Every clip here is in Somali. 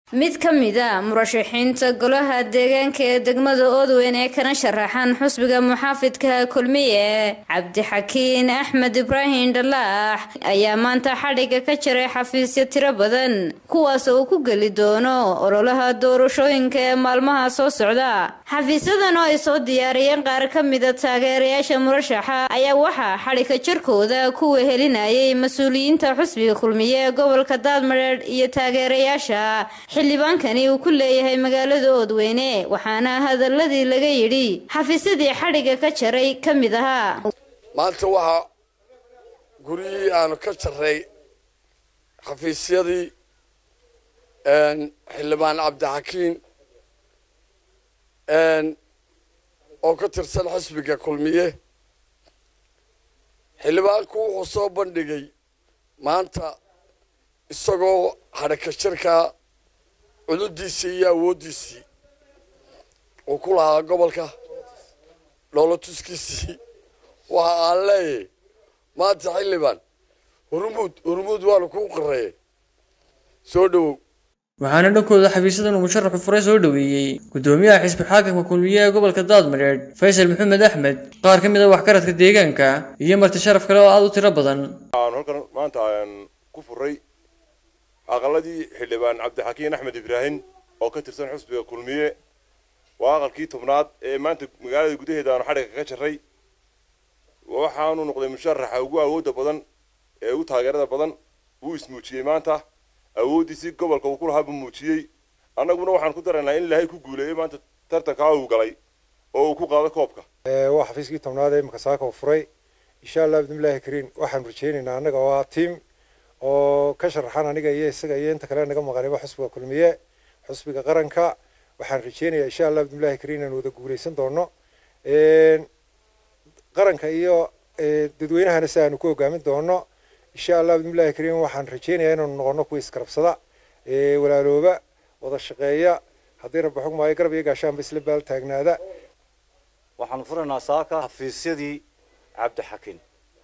mid ka mid a murashaxiinta golaha deegaanka ee degmada oodweyn ee kana sharaxan xusbiga muxaafidka kulmiye cabdixakiin axmed ibraahim dhalaax ayaa maanta xadhiga ka jaray xafiisyo tiro badan kuwaas oo uu ku geli doono ololaha doorashooyinka ee maalmaha soo socda xafiisyadan oo ay soo diyaariyeen qaar ka mida taageerayaasha murashaxa ayaa waxaa xadhiga jarkooda ku wehelinayay mas-uuliyiinta xusbiga kulmiye ee gobolka daadmareedh iyo taageerayaasha xildhibaankani uu ku leeyahay magaalada oodweyne waxaana hadaladii laga yidhi xafiisyadii xadhiga ka jaray ka mid ahaa maanta waxaa guryihii aanu ka jaray xafiisyadii xildhibaan cabdixakiin oo ka tirsan xisbiga kulmiye xildhibaanku wuxuu soo bandhigay maanta isagoo xadhaka jirkaa cududiisii iyo awooddiisii uu ku lahaa gobolka dhoolotuskiisii waxa aan leeyahay maanta xildhibaan hurmuud hurmuud waanu kuu qareeyay soo dhowow waxaana dhankooda xafiisyadan uu musharaxu fure soo dhoweeyey guddoomiyaha xisbi xaakamka kulmiye ee gobolka daadmareedh faysal maxamed axmed qaar ka mid a waxgaradka deegaanka iyo marti sharaf kale oo aada u tiro badan waxaanu halkan maanta ku furay aqaladii xildhibaan cabdixakiin axmed ibraahim oo ka tirsan xusbiga kulmiye waa aqalkii tobnaad ee maanta magaalada gudaheeda aanu xadhiga kaga jaray waxaanu noqday musharaxa ugu awoodda badan ee ugu taageerada badan wuu ismuujiyey maanta awooddiisii gobolka uu ku lahaa buu muujiyey annaguna waxaan ku daraynaa in ilaahay ku guuleeyey maanta tartankaa uu galay oo uu ku qaado koobka waa xafiiskii tobnaad ee imika saaka uu furay insha allah bidnillahi kariim waxaanu rajaynaynaa annaga waa tiam oo ka sharaxan aniga iyo isaga iyo inta kale naga maqaniba xusbiga kulmiye xusbiga qaranka waxaan rajeynayaa insha allah bidnillahi kariim inaan wada guuleysan doono qaranka iyo dadweynahana si aanu ku hogaamin doono insha allah bidnillahi kariim waxaan rajeynayaa inaanu noqono kuwa iskarabsada walaalooba wada shaqeeya haddii rabbi xugmaayo garab iyo gaashaanba isla baal taagnaada waxaanu furaynaa saaka xafiisyadii cabdixakiin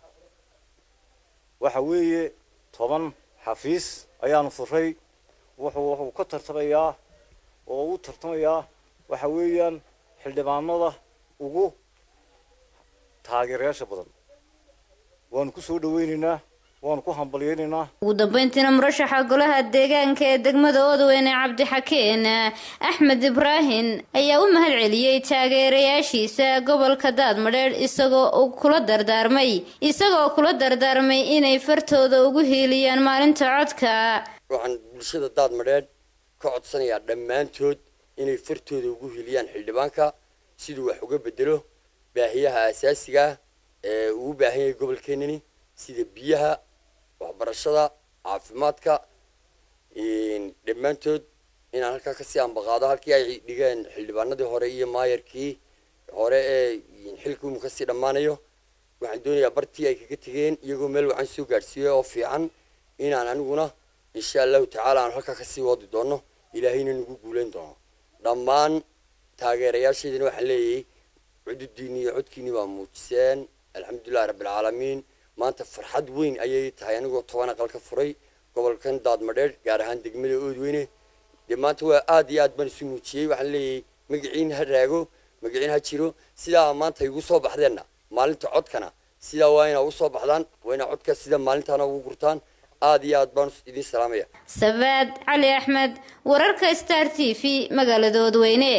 waxa weeye toban xafiis ayaanu furay wuxuu wuxuu ka tartamayaa oo u tartamayaa waxa weeyaan xildhibaanada ugu taageerayaasha badan waanu ku soo dhaweynaynaa waanu ku hambalyeynaynaa ugu dambeyntiina murashaxa golaha deegaanka ee degmada oodweyne cabdixakiin axmed ibraahim ayaa u mahad celiyey taageerayaashiisa gobolka daadmadheedh isagoo uu kula dardaarmay isagoo kula dardaarmay inay fartooda ugu hiiliyaan maalinta codka waxaan bulshada daadmadheedh ka codsanayaa dhammaantood inay fartooda ugu hiiliyaan xildhibaanka siduu wax uga bedelo baahiyaha asaasiga ah ee uu u baahan yahay gobolkeenani sida biyaha waxbarashada caafimaadka dhammaantood inaan halkaa kasii ambaqaado halkii ay dhigeen xildhibaanadii hore iyo maayarkii hore ee xilkii uu kasii dhammaanayo waxaan doonayaa bartii ay kaga tegeen iyagoo meel wacan soo gaadhsiiyey oo fiican inaan aniguna insha allahu tacaala aan halkaa kasii wadi doono ilaahayna nagu guuleyn doono dhammaan taageerayaashaydina waxaan leeyahay cududiini iyo codkiini baa muujiseen alxamdulillahi rabbilcaalamiin maanta farxad weyn ayay tahay anigoo toban aqal ka furay gobolkan daadmadheedh gaar ahaan degmada oodweyne dee maanta waa aad iyo aad baan isu muujiyey waxaan leeyahay magaciin ha raago magaciin ha jiro sidaa maanta igu soo baxdeenna maalinta codkana sidaa waa inaa usoo baxdaan waa inaa codka sida maalintaana ugu gurtaan aad iyo aad baan idiin salaamaya sabaad cali axmed wararka star t v magaalada oodweyne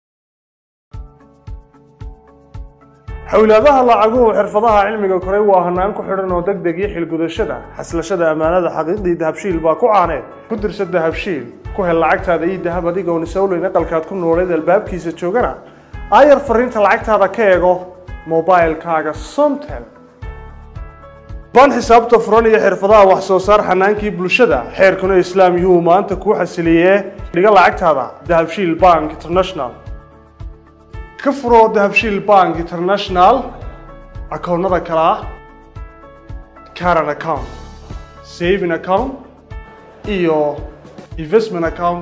xowlaadaha lacaguhu xirfadaha cilmiga koray waa hanaan ku xidhan oo deg deg iyo xilgudashada xaslashada ammaanada xaqiiqdii dahabshiil baa ku caaneed ku dirsa dahabshiil ku hel lacagtaada iyo dahab adigoon isawleyn aqalkaad ku nooleed albaabkiisa joogana aayar fariinta lacagtaada ka eego mobilkaaga somtel baan xisaabta furan iyo xirfadaha wax soo saar xanaankii bulshada xeerkuna islaam yuhuu maanta kuu xasiliyee dhiga lacagtaada dahabshiil bank international ka furo dahabshiil bank international akoonnada kale ah caran account saving account iyo investment account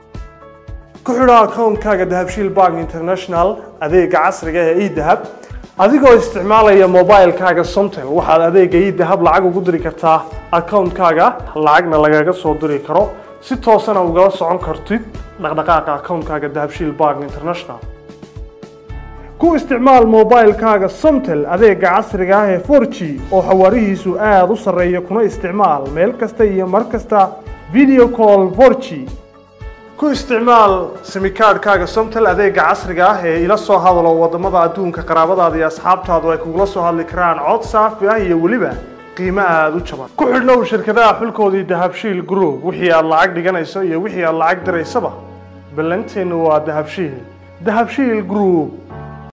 ku xidho akoonkaaga dahabshiil bank international adeega casriga ee edahab adigoo isticmaalaya mobilekaaga somtel waxaad adeega idahab lacag ugu diri kartaa akawuntkaaga lacagna lagaga soo diri karo si toosana ugala socon kartid dhaqdhaqaaqa akawuntkaaga dahabshiil bank international ku isticmaal mobilekaaga somtel adeega casriga ah ee 4g oo xawaarihiisu aada u sarreeya kuna isticmaal meel kasta iyo mar kasta video call 4g ku isticmaal simikaadhkaaga somtel adeega casriga ah ee ila soo hadalo wadamada adduunka qaraabadaada iyo asxaabtaadu ay kugula soo hadli karaan cod saafi ah iyo weliba qiimo aada u jaban ku xidhnow shirkadaha xulkoodii dahabshiil group wixii aad lacag dhiganayso iyo wixii aad lacag diraysaba ballanteennu waa dahabshiil dahabshiil group